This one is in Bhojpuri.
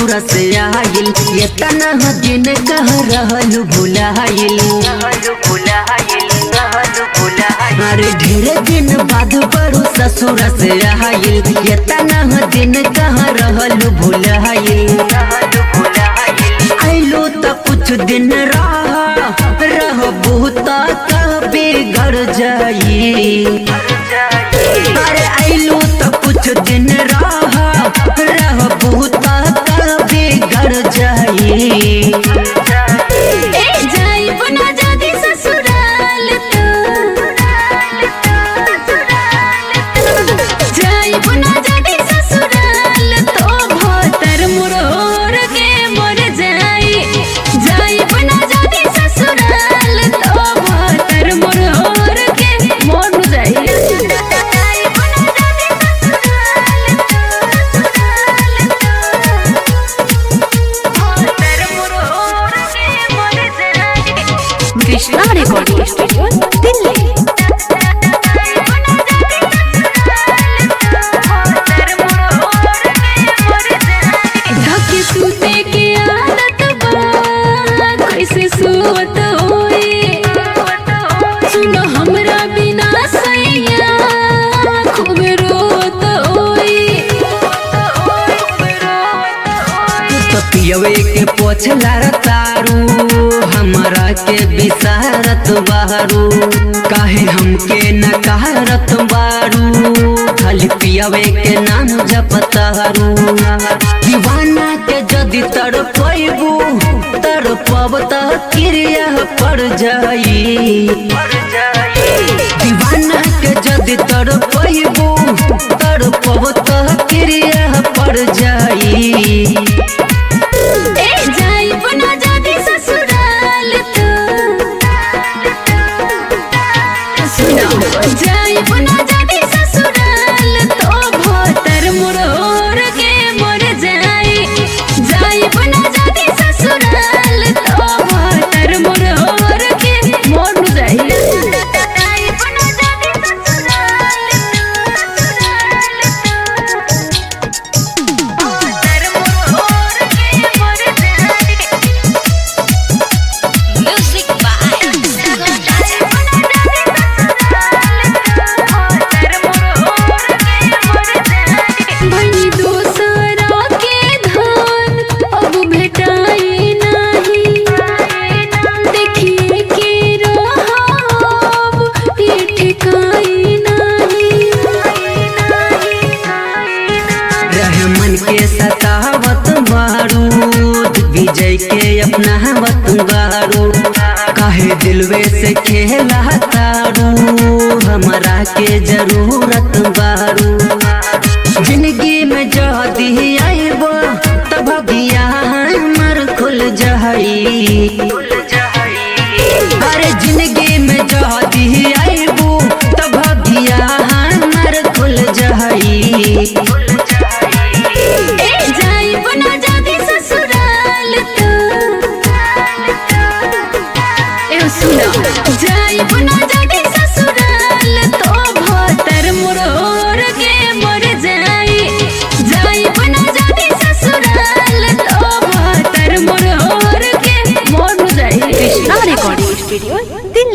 ससुर से आइल ये तना दिन कह रहलू भुलाइल अरे ढेरे दिन बाद बड़ू ससुर से आइल ये तना दिन कह रहलू भुलाइल आइलो त कुछ दिन रह रह बहुत कबे घर जाई अरे आइलो त कुछ दिन रह रह बहुत कबे घर जाई ए जाई बना जादी ससुराल तो जाई बना जादी ससुराल तो भतर मुरोर के मर जाई जाई बना जादी ससुराल तो भतर मुरोर के मर जाई जाई बना जादी कृष्णा रिकॉर्डिंग स्टूडियो दिल्ली ढके सूते के आदत बा कैसे सुवत होई सुनो हमरा बिना सैया खूब रोत होई तो पियवे के पोछला तारू हमरा के बिसारत बारू काहे हमके नकारत बारू खाली पियवे के नाम जपतारू दीवाना के जदि तड़पैबू तड़पब त क्रिया पड़ जाई दीवाना के जदि तड़पैबू तड़पब त क्रिया पड़ जाई ए जाई बना जादी ससुराल तो सुनो जाई बना जादी ससुराल तो भतर मुरोर के मर जाई जाई बना जादी ससुराल तो भतर मुरोर के मर जाई जाई बना जादी Music भई दूसरा के धन अब भेटाई नहीं देखिए के रहब ये ठिकाई नहीं रहमन के सतावत बारूद विजय के अपनावत बारू काहे दिलवे से खेला तारू हमरा के जरूरत बारू जिंदगी में जदी आइबो तब भगिया हमर खुल जाई अरे जिंदगी में जदी आइबो तब भगिया हमर खुल जाई ए जाई बना जादी ससुराल तो ए सुनो जाई बना जादी ससुराल तो भतर मुरोर के मर जाई जाई बना जादी ससुराल तो भतर मुरोर के मर जाई कृष्णा रिकॉर्डिंग स्टूडियो दिल्ली